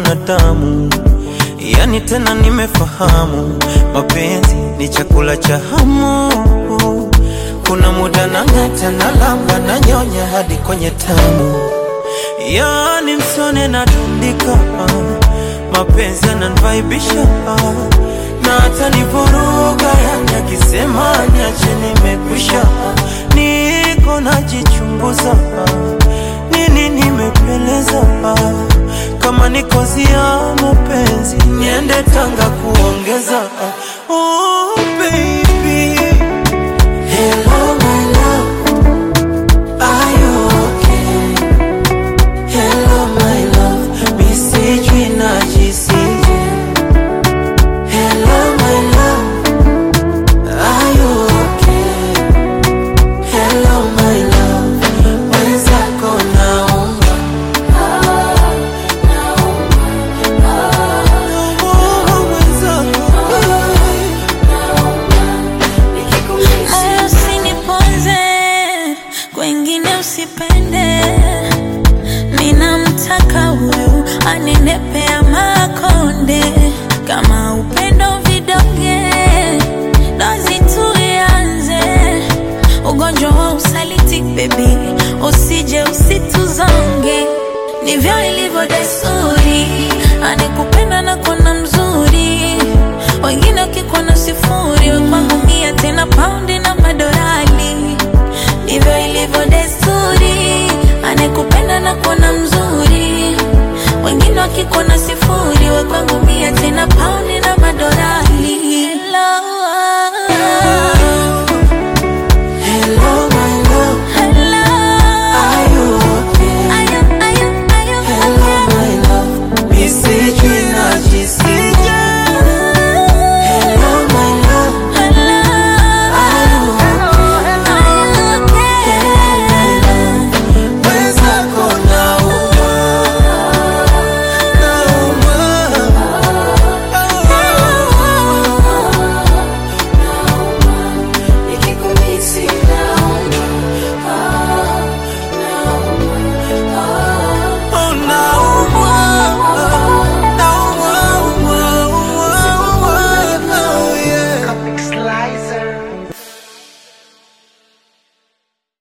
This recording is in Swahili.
mwanadamu, yani tena nimefahamu mapenzi ni chakula cha hamu. Kuna muda nang'ata na lamba na nyonya hadi kwenye tamu, yani msone na tundika, mapenzi yananivaibisha na hata nivuruga, yani akisema niache nimekwisha, niko najichunguza nini nimepeleza kama ni kozi ya mapenzi niende Tanga kuongeza oh, baby. Hello, my love. Are you okay? Hello, my love. Mi sijui najisije. Hello, my love. Are you okay? Hello, my love. Mwenzako naomba. Oh, mwenzako. Moyo usiniponze, kwengine usipende. Ninamtaka huyu anenepea makonde, kama upendo vidonge, dozi tuianze. Ugonjwa wa usaliti baby, usije usituzonge, ndivyo ilivyo desturi, anekupenda na kona mzuri wengine wakikuona sifuri, we kwangu mia tena paundi na madorali. Ndivyo ilivyo desturi, anekupenda na kuona mzuri, wengine wakikuona sifuri, we kwangu mia tena paundi na madorali. Hello,